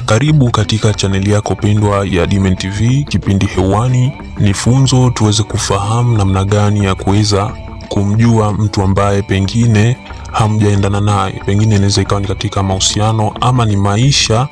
Karibu katika chaneli yako pendwa ya Dimen TV. Kipindi hewani ni funzo, tuweze kufahamu namna gani ya kuweza kumjua mtu ambaye pengine hamjaendana naye, pengine inaweza ikawa ni katika mahusiano ama ni maisha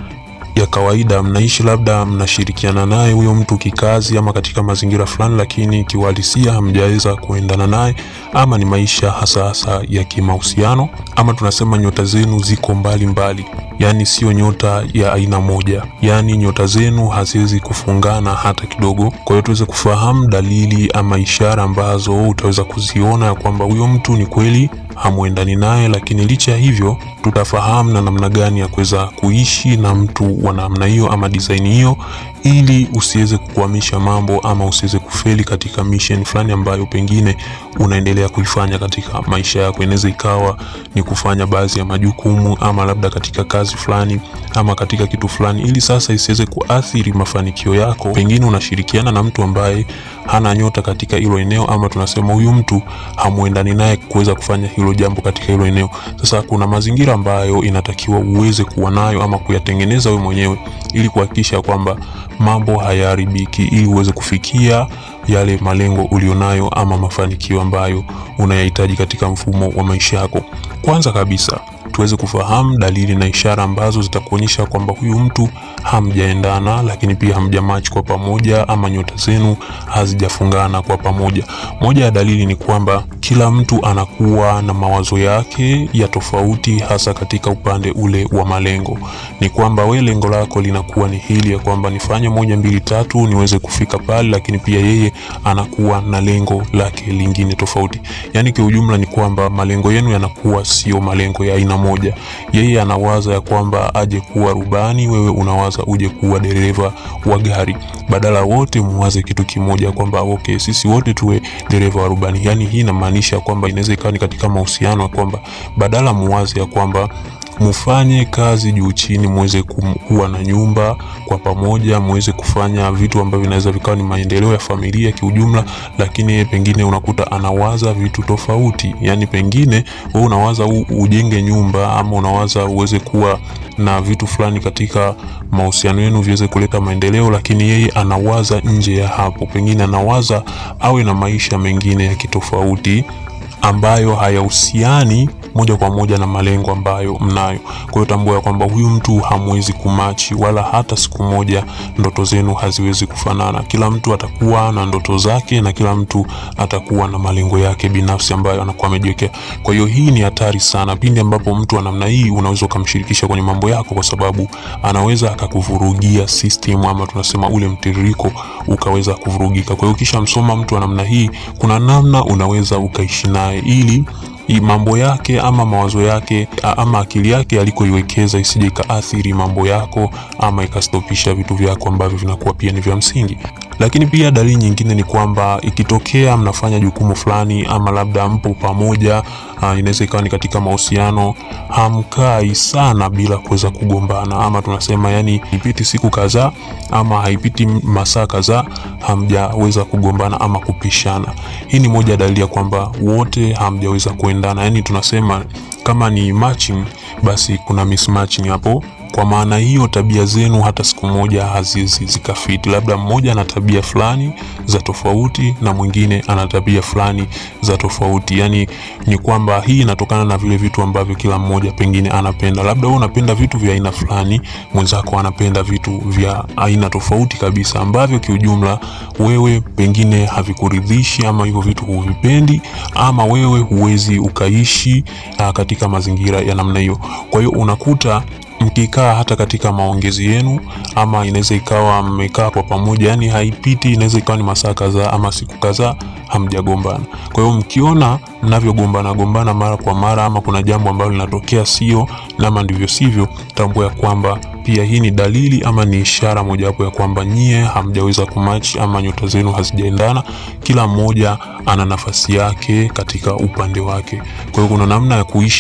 ya kawaida, mnaishi labda mnashirikiana naye huyo mtu kikazi ama katika mazingira fulani, lakini kiuhalisia hamjaweza kuendana naye, ama ni maisha hasa hasa ya kimahusiano, ama tunasema nyota zenu ziko mbali mbali, yaani sio nyota ya aina moja, yaani nyota zenu haziwezi kufungana hata kidogo. Kwa hiyo tuweze kufahamu dalili ama ishara ambazo utaweza kuziona ya kwamba huyo mtu ni kweli hamwendani naye, lakini licha ya hivyo tutafahamu na namna gani ya kuweza kuishi na mtu wa namna hiyo ama design hiyo, ili usiweze kukwamisha mambo ama usiweze kufeli katika mission fulani ambayo pengine unaendelea kuifanya katika maisha yako. Inaweza ikawa ni kufanya baadhi ya majukumu ama labda katika kazi fulani ama katika kitu fulani, ili sasa isiweze kuathiri mafanikio yako. Pengine unashirikiana na mtu ambaye hana nyota katika hilo eneo, ama tunasema huyu mtu hamuendani naye kuweza kufanya hilo jambo katika hilo eneo. Sasa kuna mazingira ambayo inatakiwa uweze kuwa nayo ama kuyatengeneza wewe mwenyewe ili kuhakikisha kwamba mambo hayaharibiki, ili uweze kufikia yale malengo ulionayo ama mafanikio ambayo unayahitaji katika mfumo wa maisha yako. Kwanza kabisa tuweze kufahamu dalili na ishara ambazo zitakuonyesha kwamba huyu mtu hamjaendana, lakini pia hamjamach kwa pamoja, ama nyota zenu hazijafungana kwa pamoja. Moja ya dalili ni kwamba kila mtu anakuwa na mawazo yake ya tofauti, hasa katika upande ule wa malengo. Ni kwamba we lengo lako linakuwa ni hili ya kwamba nifanye moja mbili tatu niweze kufika pale, lakini pia yeye anakuwa na lengo lake lingine tofauti. Yani kiujumla ni kwamba malengo yenu yanakuwa sio malengo ya aina moja. Yeye anawaza ya kwamba aje kuwa rubani, wewe unawaza uje kuwa dereva wa gari, badala wote muwaze kitu kimoja kwamba okay, sisi wote tuwe dereva wa rubani. Yani hii inamaanisha kwamba inaweza ikawa ni katika mahusiano ya kwamba badala muwaze ya kwamba mufanye kazi juu chini, muweze kuwa na nyumba kwa pamoja, muweze kufanya vitu ambavyo vinaweza vikawa ni maendeleo ya familia kiujumla, lakini yeye pengine unakuta anawaza vitu tofauti. Yani pengine wewe unawaza u, ujenge nyumba ama unawaza uweze kuwa na vitu fulani katika mahusiano yenu viweze kuleta maendeleo, lakini yeye anawaza nje ya hapo, pengine anawaza awe na maisha mengine ya kitofauti ambayo hayahusiani moja kwa moja na malengo ambayo mnayo. Kwa hiyo tambua ya kwamba huyu mtu hamwezi kumachi, wala hata siku moja ndoto zenu haziwezi kufanana. Kila mtu atakuwa na ndoto zake na kila mtu atakuwa na malengo yake binafsi ambayo anakuwa amejiwekea. Kwa hiyo hii ni hatari sana pindi ambapo mtu wa namna hii unaweza ukamshirikisha kwenye mambo yako, kwa sababu anaweza akakuvurugia system ama tunasema ule mtiririko ukaweza kuvurugika. Kwa hiyo kisha msoma mtu wa namna hii, kuna namna unaweza ukaishi naye ili mambo yake ama mawazo yake ama akili yake alikoiwekeza isije ikaathiri mambo yako ama ikastopisha vitu vyako ambavyo vinakuwa pia ni vya msingi. Lakini pia dalili nyingine ni kwamba ikitokea mnafanya jukumu fulani ama labda mpo pamoja, uh, inaweza ikawa ni katika mahusiano, hamkai sana bila kuweza kugombana, ama tunasema yani ipiti siku kadhaa ama haipiti masaa kadhaa hamjaweza kugombana ama kupishana. Hii ni moja ya dalili ya kwamba wote hamjaweza kuendana, yani tunasema kama ni matching, basi kuna mismatching hapo kwa maana hiyo tabia zenu hata siku moja haziwezi zikafiti. Labda mmoja ana tabia fulani za tofauti na mwingine ana tabia fulani za tofauti. Yani ni kwamba hii inatokana na vile vitu ambavyo kila mmoja pengine anapenda. Labda wewe unapenda vitu vya aina fulani, mwenzako anapenda vitu vya aina tofauti kabisa, ambavyo kiujumla wewe pengine havikuridhishi ama hivyo vitu huvipendi, ama wewe huwezi ukaishi uh, katika mazingira ya namna hiyo. Kwa hiyo unakuta mkikaa hata katika maongezi yenu, ama inaweza ikawa mmekaa kwa pamoja, yani haipiti, inaweza ikawa ni masaa kadhaa ama siku kadhaa hamjagombana. Kwa hiyo mkiona mnavyogombana gombana mara kwa mara, ama kuna jambo ambalo linatokea sio nama ndivyo sivyo, tambua ya kwamba pia hii ni dalili ama ni ishara mojawapo ya kwamba nyie hamjaweza kumachi ama nyota zenu hazijaendana. Kila mmoja ana nafasi yake katika upande wake. Kwa hiyo kuna namna ya kuishi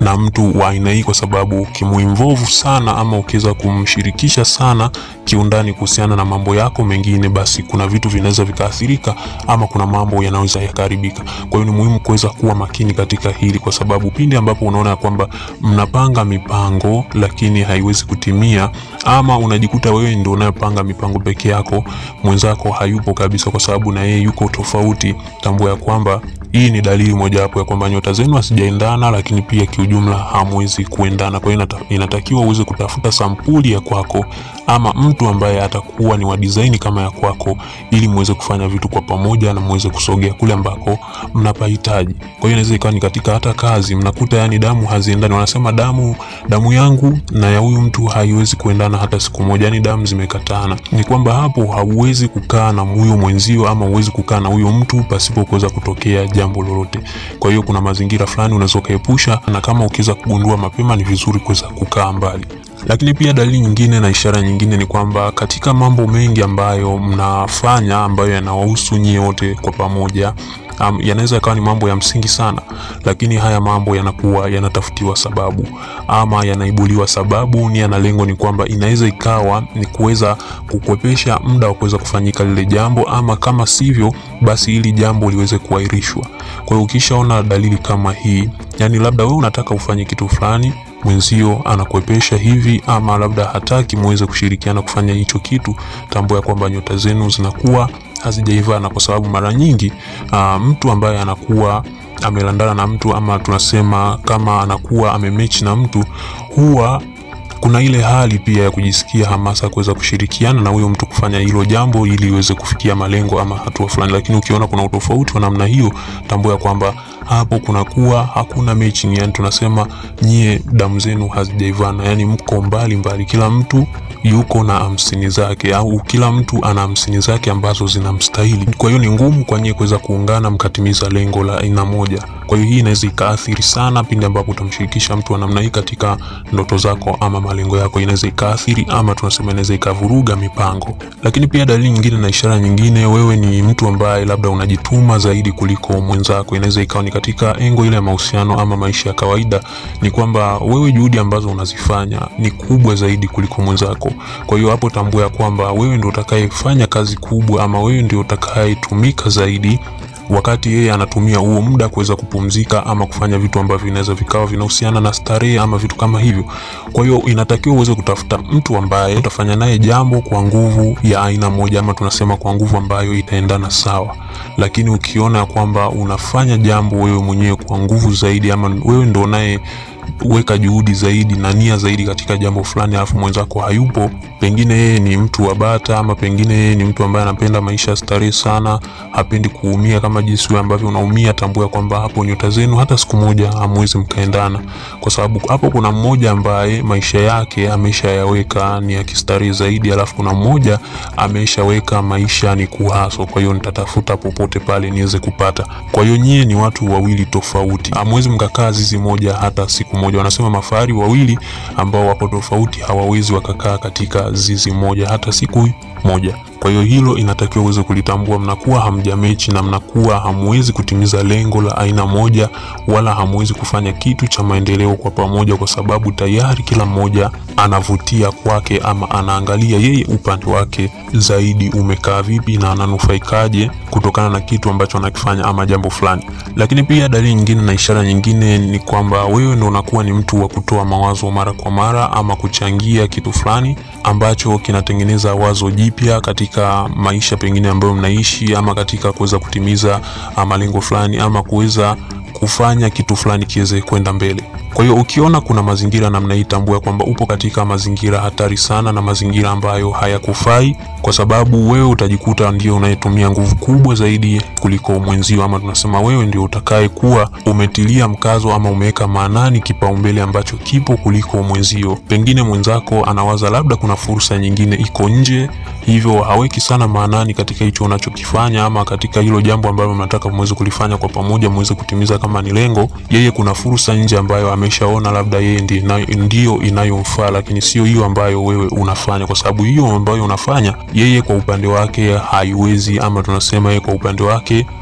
na mtu wa aina hii, kwa sababu ukimuinvolve sana ama ukiweza kumshirikisha sana kiundani kuhusiana na mambo yako mengine, basi kuna vitu vinaweza vikaathirika ama kuna mambo yanaweza yakaharibika. Kwa hiyo ni muhimu kuweza kuwa makini katika hili, kwa sababu pindi ambapo unaona ya kwamba mnapanga mipango lakini haiwezi kutimia, ama unajikuta wewe ndio unayopanga mipango peke yako, mwenzako hayupo kabisa, kwa sababu na yeye yuko tofauti, tambua ya kwamba hii ni dalili mojawapo ya kwamba nyota zenu hazijaendana, lakini pia kiujumla hamwezi kuendana. Kwa hiyo inatakiwa uweze kutafuta sampuli ya kwako ama mtu ambaye atakuwa ni wa design kama ya kwako, ili muweze kufanya vitu kwa pamoja na muweze kusogea kule ambako mnapahitaji. Kwa hiyo inaweza ikawa ni katika hata kazi, mnakuta yani damu haziendani. Wanasema damu damu yangu na ya huyu mtu haiwezi kuendana hata siku moja, yani damu zimekatana. Ni kwamba hapo hauwezi kukaa na huyo mwenzio ama huwezi kukaa na huyo mtu pasipo kuweza kutokea jambo lolote. Kwa hiyo kuna mazingira fulani unaweza ukaepusha, na kama ukiweza kugundua mapema, ni vizuri kuweza kukaa mbali. Lakini pia dalili nyingine na ishara nyingine ni kwamba katika mambo mengi ambayo mnafanya ambayo yanawahusu nyie wote kwa pamoja Um, yanaweza yakawa ni mambo ya msingi sana, lakini haya mambo yanakuwa yanatafutiwa sababu ama yanaibuliwa sababu. Nia na lengo ni kwamba inaweza ikawa ni kuweza kukwepesha muda wa kuweza kufanyika lile jambo, ama kama sivyo, basi ili jambo liweze kuahirishwa. Kwa hiyo ukishaona dalili kama hii, yani labda wewe unataka ufanye kitu fulani mwenzio anakuepesha hivi, ama labda hataki muweze kushirikiana kufanya hicho kitu, tambua ya kwamba nyota zenu zinakuwa hazijaivana, kwa sababu mara nyingi uh, mtu ambaye anakuwa amelandana na mtu ama tunasema kama anakuwa amemechi na mtu huwa kuna ile hali pia ya kujisikia hamasa kuweza kushirikiana na huyo mtu kufanya hilo jambo ili iweze kufikia malengo ama hatua fulani. Lakini ukiona kuna utofauti wa namna hiyo, tambua kwamba hapo kunakuwa hakuna mechi, yani tunasema nyie damu zenu hazijaivana, yani mko mbali mbali, kila mtu yuko na hamsini zake au kila mtu ana hamsini zake ambazo zinamstahili. Kwa hiyo ni ngumu kwa nyie kuweza kuungana mkatimiza lengo la aina moja. Kwa hiyo hii inaweza ikaathiri sana pindi ambapo utamshirikisha mtu wa namna hii katika ndoto zako ama malengo yako, inaweza ikaathiri ama tunasema inaweza ikavuruga mipango. Lakini pia dalili nyingine na ishara nyingine, wewe ni mtu ambaye labda unajituma zaidi kuliko mwenzako. Inaweza ikawa ni katika engo ile ya mahusiano ama maisha ya kawaida, ni kwamba wewe juhudi ambazo unazifanya ni kubwa zaidi kuliko mwenzako. Kwa hiyo hapo tambua ya kwamba wewe ndio utakayefanya kazi kubwa ama wewe ndio utakayetumika zaidi wakati yeye anatumia huo muda kuweza kupumzika ama kufanya vitu ambavyo vinaweza vikawa vinahusiana na starehe ama vitu kama hivyo. Kwa hiyo inatakiwa uweze kutafuta mtu ambaye utafanya naye jambo kwa nguvu ya aina moja, ama tunasema kwa nguvu ambayo itaendana sawa. Lakini ukiona kwamba unafanya jambo wewe mwenyewe kwa nguvu zaidi, ama wewe ndo naye weka juhudi zaidi na nia zaidi katika jambo fulani, alafu mwenzako hayupo, pengine yeye ni mtu wa bata, ama pengine yeye ni mtu ambaye anapenda maisha ya starehe sana, hapendi kuumia kama jinsi wewe ambavyo unaumia. Tambua kwamba hapo nyota zenu hata siku moja hamwezi mkaendana, kwa sababu hapo kuna mmoja ambaye maisha yake ameshayaweka ni ya kistarehe zaidi, alafu kuna mmoja ameshaweka maisha ni kuhaso. Kwa hiyo nitatafuta popote pale niweze kupata. Kwa hiyo nyie ni watu wawili tofauti, hamwezi mkakaa zizi moja hata siku moja. Wanasema mafahari wawili ambao wapo tofauti hawawezi wakakaa katika zizi moja hata siku moja. Kwa hiyo hilo inatakiwa uweze kulitambua, mnakuwa hamjamechi na mnakuwa hamwezi kutimiza lengo la aina moja, wala hamwezi kufanya kitu cha maendeleo kwa pamoja, kwa sababu tayari kila mmoja anavutia kwake ama anaangalia yeye upande wake zaidi umekaa vipi na ananufaikaje kutokana na kitu ambacho anakifanya ama jambo fulani. Lakini pia dalili nyingine na ishara nyingine ni kwamba wewe ndo unakuwa ni mtu wa kutoa mawazo mara kwa mara ama kuchangia kitu fulani ambacho kinatengeneza wazo jipya katika maisha pengine ambayo mnaishi ama katika kuweza kutimiza malengo fulani ama kuweza kufanya kitu fulani kiweze kwenda mbele. Kwa hiyo ukiona kuna mazingira namna hii, tambua kwamba upo katika mazingira hatari sana na mazingira ambayo hayakufai, kwa sababu wewe utajikuta ndio unayetumia nguvu kubwa zaidi kuliko mwenzio, ama tunasema wewe ndio utakaye kuwa umetilia mkazo ama umeweka maanani kipaumbele ambacho kipo kuliko mwenzio. Pengine mwenzako anawaza labda kuna fursa nyingine iko nje, hivyo haweki sana maanani katika hicho unachokifanya ama katika hilo jambo ambalo mnataka muweze kulifanya kwa pamoja, muweze kutimiza kama ni lengo. Yeye kuna fursa nje ambayo ameshaona labda yeye ndio inayomfaa, lakini sio hiyo ambayo wewe unafanya, kwa sababu hiyo ambayo unafanya yeye kwa upande wake haiwezi, ama tunasema yeye kwa upande wake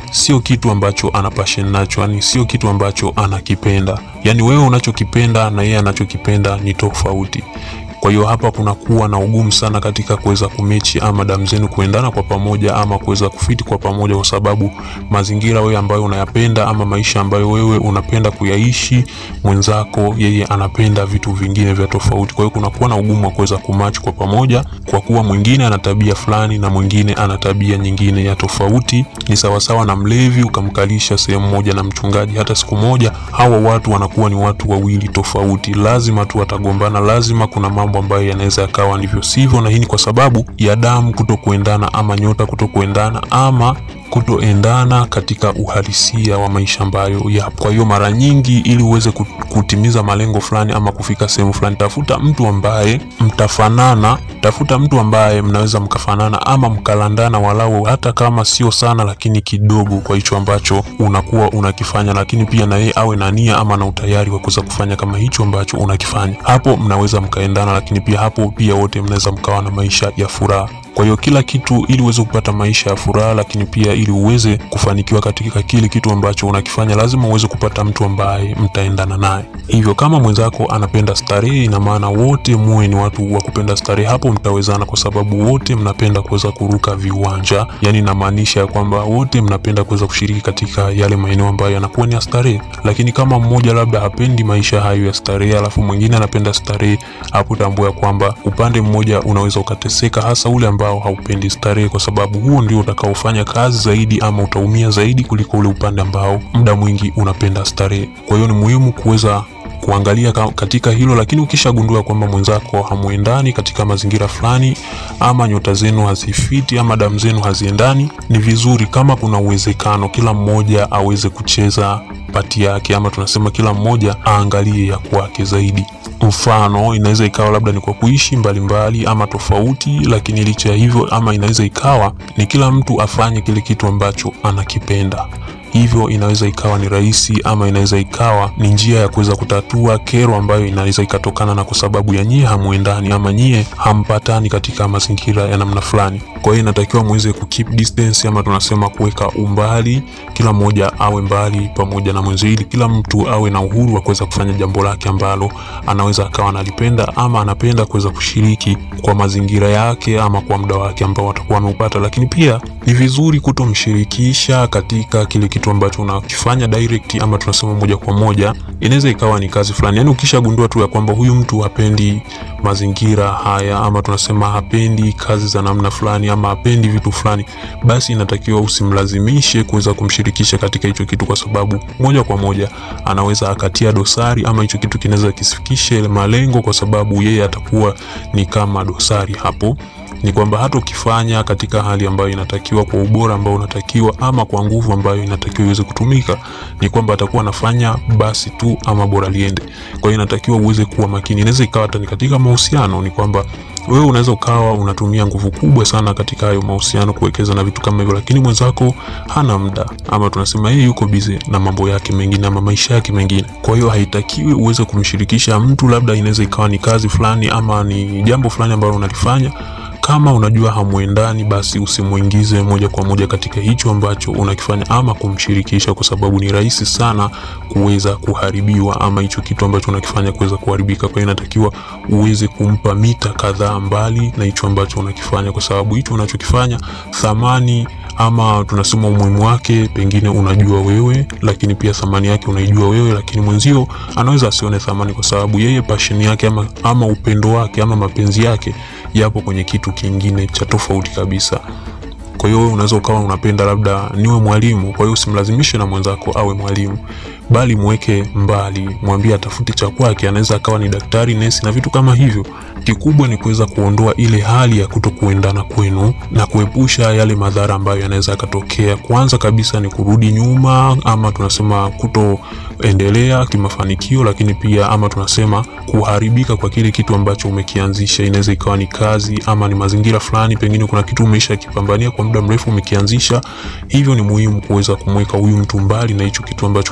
sio kitu ambacho ana passion nacho, yani sio kitu ambacho anakipenda. Yani wewe unachokipenda na yeye anachokipenda ni tofauti. Kwa hiyo hapa kunakuwa na ugumu sana katika kuweza kumechi ama damu zenu kuendana kwa pamoja ama kuweza kufiti kwa pamoja, kwa sababu mazingira wewe ambayo unayapenda ama maisha ambayo wewe unapenda kuyaishi, mwenzako yeye anapenda vitu vingine vya tofauti. Kwa hiyo kunakuwa na ugumu wa kuweza kumatch kwa pamoja, kwa kuwa mwingine ana tabia fulani na mwingine ana tabia nyingine ya tofauti. Ni sawasawa na mlevi ukamkalisha sehemu moja na mchungaji, hata siku moja hawa watu wanakuwa ni watu wawili tofauti, lazima tu watagombana, lazima kuna mambo ambayo yanaweza yakawa ndivyo sivyo, na hii ni kwa sababu ya damu kutokuendana ama nyota kutokuendana ama kutoendana katika uhalisia wa maisha ambayo yapo. Kwa hiyo mara nyingi, ili uweze kutimiza malengo fulani ama kufika sehemu fulani, tafuta mtu ambaye mtafanana, tafuta mtu ambaye mnaweza mkafanana ama mkalandana, walau hata kama sio sana, lakini kidogo kwa hicho ambacho unakuwa unakifanya, lakini pia na yeye awe na nia ama na utayari wa kuweza kufanya kama hicho ambacho unakifanya. Hapo mnaweza mkaendana, lakini pia hapo pia wote mnaweza mkawa na maisha ya furaha. Kwa hiyo kila kitu ili uweze kupata maisha ya furaha, lakini pia ili uweze kufanikiwa katika kile kitu ambacho unakifanya, lazima uweze kupata mtu ambaye mtaendana naye. Hivyo kama mwenzako anapenda starehe, ina maana wote muwe ni watu wa kupenda starehe, hapo mtawezana, kwa sababu wote mnapenda kuweza kuruka viwanja. Yani inamaanisha ya kwamba wote mnapenda kuweza kushiriki katika yale maeneo ambayo yanakuwa ni ya starehe. Lakini kama mmoja labda hapendi maisha hayo ya starehe, alafu mwingine anapenda starehe, hapo tambua ya kwamba upande mmoja unaweza ukateseka, hasa ule ambao haupendi starehe, kwa sababu huo ndio utakaofanya kazi zaidi ama utaumia zaidi kuliko ule upande ambao muda mwingi unapenda starehe. Kwa hiyo ni muhimu kuweza kuangalia katika hilo, lakini ukishagundua kwamba mwenzako hamuendani katika mazingira fulani, ama nyota zenu hazifiti ama damu zenu haziendani, ni vizuri kama kuna uwezekano kila mmoja aweze kucheza pati yake, ama tunasema kila mmoja aangalie ya kwake zaidi. Mfano, inaweza ikawa labda ni kwa kuishi mbalimbali mbali, ama tofauti, lakini licha ya hivyo, ama inaweza ikawa ni kila mtu afanye kile kitu ambacho anakipenda hivyo inaweza ikawa ni rahisi ama inaweza ikawa ni njia ya kuweza kutatua kero ambayo inaweza ikatokana na kwa sababu ya nyie hamuendani ama nyie hampatani katika mazingira ya namna fulani. Kwa hiyo inatakiwa muweze ku keep distance ama tunasema kuweka umbali, kila mmoja awe mbali pamoja na mwenzie, ili kila mtu awe na uhuru wa kuweza kufanya jambo lake ambalo anaweza akawa analipenda ama anapenda kuweza kushiriki kwa mazingira yake ama kwa muda wake ambao atakuwa ameupata. Lakini pia ni vizuri kutomshirikisha katika kile kitu ambacho unakifanya direct ama tunasema moja kwa moja. Inaweza ikawa ni kazi fulani, yani ukishagundua tu ya kwamba huyu mtu hapendi mazingira haya ama tunasema hapendi kazi za namna fulani ama hapendi vitu fulani, basi inatakiwa usimlazimishe kuweza kumshirikisha katika hicho kitu, kwa sababu moja kwa moja anaweza akatia dosari ama hicho kitu kinaweza kisifikishe malengo, kwa sababu yeye atakuwa ni kama dosari hapo ni kwamba hata ukifanya katika hali ambayo inatakiwa kwa ubora ambao unatakiwa ama kwa nguvu ambayo inatakiwa iweze kutumika, ni kwamba atakuwa anafanya basi tu ama bora liende. Kwa hiyo inatakiwa uweze kuwa makini. Inaweza ikawa hata ni katika mahusiano, ni kwamba wewe unaweza ukawa unatumia nguvu kubwa sana katika hayo mahusiano kuwekeza na vitu kama hivyo, lakini mwenzako hana muda ama tunasema yeye yuko busy na mambo yake mengine ama maisha yake mengine. Kwa hiyo haitakiwi uweze kumshirikisha mtu, labda inaweza ikawa ni kazi fulani ama ni jambo fulani ambalo unalifanya kama unajua hamuendani, basi usimuingize moja kwa moja katika hicho ambacho unakifanya ama kumshirikisha, kwa sababu ni rahisi sana kuweza kuharibiwa ama hicho kitu ambacho unakifanya kuweza kuharibika. Kwa hiyo inatakiwa uweze kumpa mita kadhaa mbali na hicho ambacho unakifanya, kwa sababu hicho unachokifanya thamani ama tunasema umuhimu wake pengine unajua wewe, lakini pia thamani yake unaijua wewe, lakini mwenzio anaweza asione thamani, kwa sababu yeye passion yake ama, ama upendo wake ama mapenzi yake yapo kwenye kitu kingine cha tofauti kabisa. Kwa hiyo wewe unaweza ukawa unapenda labda niwe mwalimu, kwa hiyo usimlazimishe na mwenzako awe mwalimu, bali mweke mbali, mwambie atafute cha kwake. Anaweza akawa ni daktari, nesi na vitu kama hivyo. Kikubwa ni kuweza kuondoa ile hali ya kuto kuendana kwenu na kuepusha yale madhara ambayo yanaweza yakatokea. Kwanza kabisa ni kurudi nyuma, ama tunasema kutoendelea kimafanikio, lakini pia ama tunasema kuharibika kwa kile kitu ambacho umekianzisha. Inaweza ikawa ni kazi ama ni mazingira fulani, pengine kuna kitu umeisha kipambania kwa muda mrefu umekianzisha. Hivyo ni muhimu kuweza kumweka huyu mtu mbali na hicho kitu ambacho unakifanya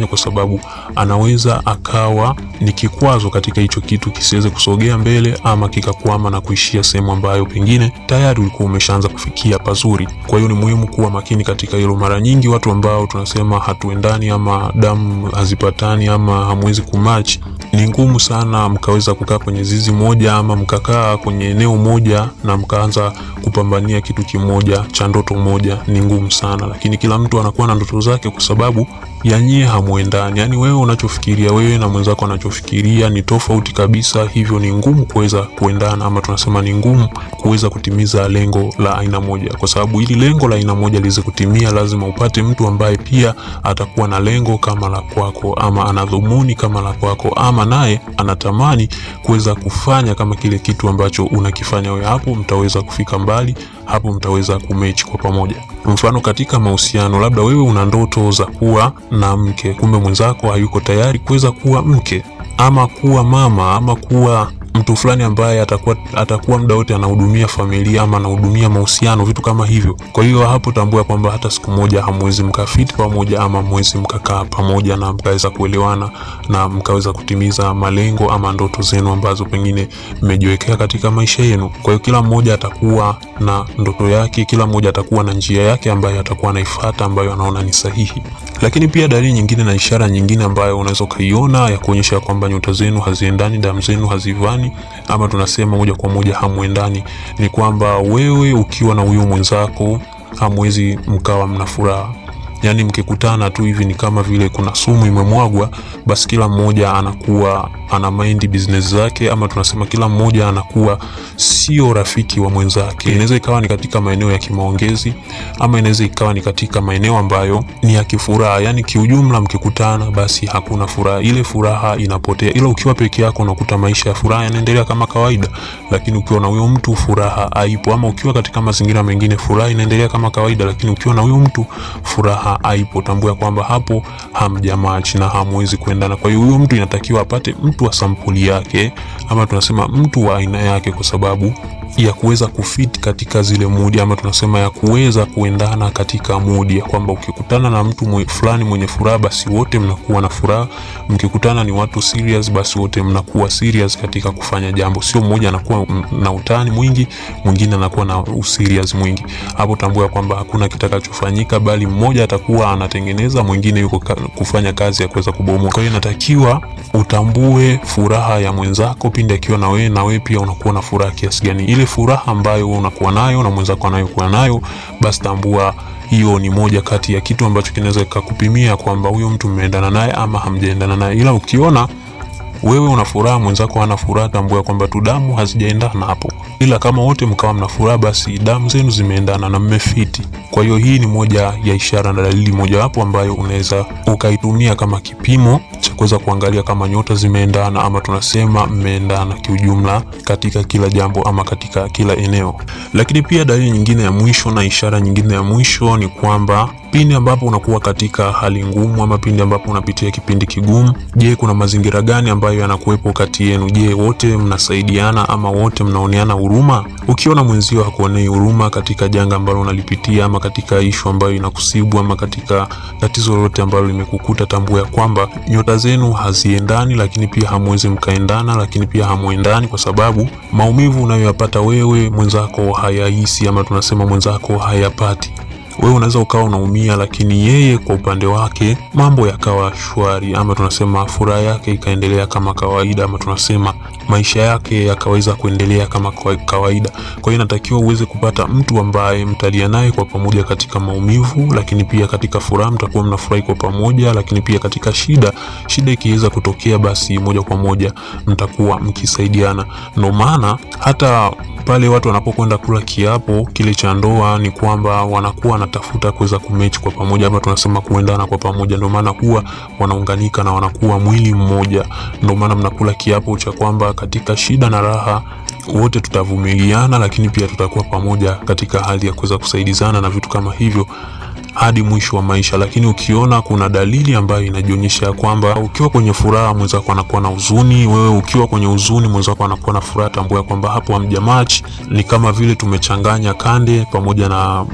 kufanya, kwa sababu anaweza akawa ni kikwazo katika hicho kitu kisiweze kusogea mbele ama kikakwama na kuishia sehemu ambayo pengine tayari ulikuwa umeshaanza kufikia pazuri. Kwa hiyo ni muhimu kuwa makini katika hilo. Mara nyingi watu ambao tunasema hatuendani ama damu hazipatani ama hamwezi kumatch, ni ngumu sana mkaweza kukaa kwenye zizi moja ama mkakaa kwenye eneo moja na mkaanza kupambania kitu kimoja cha ndoto moja, ni ngumu sana. Lakini kila mtu anakuwa na ndoto zake kwa sababu ya nyie hamuendani, yaani wewe unachofikiria wewe na mwenzako anachofikiria ni tofauti kabisa, hivyo ni ngumu kuweza kuendana, ama tunasema ni ngumu kuweza kutimiza lengo la aina moja, kwa sababu ili lengo la aina moja liweze kutimia, lazima upate mtu ambaye pia atakuwa na lengo kama la kwako, ama ana dhumuni kama la kwako, ama naye anatamani kuweza kufanya kama kile kitu ambacho unakifanya wewe. Hapo mtaweza kufika mbali, hapo mtaweza kumechi kwa pamoja. Mfano, katika mahusiano, labda wewe una ndoto za kuwa na mke, kumbe mwenzako hayuko tayari kuweza kuwa mke ama kuwa mama ama kuwa mtu fulani ambaye atakuwa atakuwa muda wote anahudumia familia ama anahudumia mahusiano, vitu kama hivyo. Kwa hiyo hapo tambua kwamba hata siku moja hamwezi mkafiti pamoja ama mwezi mkakaa pamoja na mkaweza kuelewana na mkaweza kutimiza malengo ama ndoto zenu ambazo pengine mmejiwekea katika maisha yenu. Kwa hiyo kila mmoja atakuwa na ndoto yake, kila mmoja atakuwa na njia yake ambayo atakuwa anaifuata ambayo anaona ni sahihi. Lakini pia dalili nyingine na ishara nyingine ambayo unaweza ukaiona ya kuonyesha kwamba nyota zenu haziendani, damu zenu hazivani, ama tunasema moja kwa moja hamuendani, ni kwamba wewe ukiwa na huyo mwenzako hamwezi mkawa mna furaha. Yaani mkikutana tu hivi ni kama vile kuna sumu imemwagwa, basi kila mmoja anakuwa ana mind business zake, ama tunasema kila mmoja anakuwa sio rafiki wa mwenzake. Inaweza ikawa ni katika maeneo ya kimaongezi, ama inaweza ikawa ni katika maeneo ambayo ni ya kifuraha. Yaani kiujumla, mkikutana basi hakuna furaha, ile furaha inapotea. Ila ukiwa peke yako unakuta maisha ya furaha yanaendelea kama kawaida, lakini ukiwa na huyo mtu furaha haipo, ama ukiwa katika mazingira mengine furaha inaendelea kama kawaida, lakini ukiwa na huyo mtu furaha haipo. Tambua kwamba hapo hamjamach na hamwezi kuendana. Kwa hiyo huyo mtu inatakiwa apate mtu wa sampuli yake, ama tunasema mtu wa aina yake, kwa sababu ya kuweza kufit katika zile mudi, ama tunasema ya kuweza kuendana katika mudi, ya kwamba ukikutana na mtu mwe, fulani mwenye furaha, basi wote mnakuwa na furaha. Mkikutana ni watu serious, basi wote mnakuwa serious katika kufanya jambo, sio mmoja anakuwa na utani mwingi, mwingine anakuwa na userious mwingi. Hapo tambua kwamba hakuna kitakachofanyika, bali mmoja atakuwa anatengeneza, mwingine yuko ka, kufanya kazi ya kuweza kubomoa. Kwa hiyo inatakiwa utambue furaha ya mwenzako pindi akiwa na wewe, na wewe pia unakuwa na furaha kiasi gani. Ile furaha ambayo unakuwa nayo na mwenzako anayokuwa nayo, basi tambua hiyo ni moja kati ya kitu ambacho kinaweza kukupimia kwamba huyo mtu mmeendana naye ama hamjaendana naye. Ila ukiona wewe una furaha mwenzako hana furaha, tambua kwamba tu damu hazijaendana hapo. Ila kama wote mkawa mna furaha, basi damu zenu zimeendana na mmefiti. Kwa hiyo hii ni moja ya ishara na dalili mojawapo ambayo unaweza ukaitumia kama kipimo cha kuweza kuangalia kama nyota zimeendana ama tunasema mmeendana kiujumla katika kila jambo ama katika kila eneo. Lakini pia dalili nyingine ya mwisho na ishara nyingine ya mwisho ni kwamba pindi ambapo unakuwa katika hali ngumu ama pindi ambapo unapitia kipindi kigumu, je, kuna mazingira gani ambayo yanakuwepo kati yenu? Je, wote mnasaidiana ama wote mnaoneana huruma? Ukiona mwenzio hakuonei huruma katika janga ambalo unalipitia ama katika ishu ambayo inakusibu ama katika tatizo lolote ambalo limekukuta, tambua ya kwamba nyota zenu haziendani, lakini pia hamwezi mkaendana, lakini pia hamuendani, kwa sababu maumivu unayoyapata wewe mwenzako hayahisi ama tunasema mwenzako hayapati wewe unaweza ukawa unaumia, lakini yeye kwa upande wake mambo yakawa shwari, ama tunasema furaha yake ikaendelea kama kawaida, ama tunasema maisha yake yakaweza kuendelea kama kawaida. Kwa hiyo inatakiwa uweze kupata mtu ambaye mtalia naye kwa pamoja katika maumivu, lakini pia katika furaha mtakuwa mnafurahi kwa pamoja, lakini pia katika shida, shida ikiweza kutokea, basi moja kwa moja mtakuwa mkisaidiana. Ndio maana hata pale watu wanapokwenda kula kiapo kile cha ndoa ni kwamba wanakuwa wanatafuta kuweza kumechi kwa pamoja, ama tunasema kuendana kwa pamoja. Ndio maana huwa wanaunganika na wanakuwa mwili mmoja. Ndio maana mnakula kiapo cha kwamba katika shida na raha wote tutavumiliana, lakini pia tutakuwa pamoja katika hali ya kuweza kusaidizana na vitu kama hivyo hadi mwisho wa maisha. Lakini ukiona kuna dalili ambayo inajionyesha kwamba ukiwa kwenye furaha mwenzako anakuwa na huzuni, wewe ukiwa kwenye huzuni mwenzako anakuwa na furaha, tambua kwamba hapo hamjamach. Ni kama vile tumechanganya kande pamoja na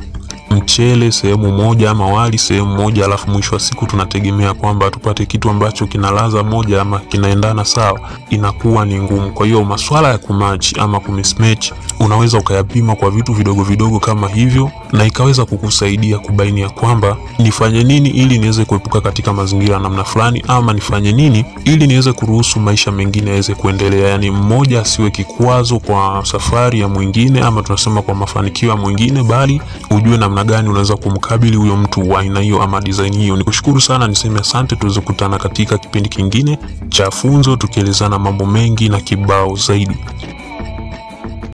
mchele sehemu moja ama wali sehemu moja, alafu mwisho wa siku tunategemea kwamba tupate kitu ambacho kina ladha moja ama kinaendana sawa, inakuwa ni ngumu. Kwa hiyo maswala ya kumatch ama kumismatch unaweza ukayapima kwa vitu vidogo vidogo kama hivyo, na ikaweza kukusaidia kubaini ya kwamba nifanye nini ili niweze kuepuka katika mazingira ya namna fulani, ama nifanye nini ili niweze kuruhusu maisha mengine yaweze kuendelea. Yani mmoja asiwe kikwazo kwa safari ya mwingine, ama tunasema kwa mafanikio ya mwingine, bali ujue namna gani unaweza kumkabili huyo mtu wa aina hiyo ama design hiyo. Nikushukuru sana, niseme asante, tuweze kukutana katika kipindi kingine cha funzo tukielezana mambo mengi na kibao zaidi.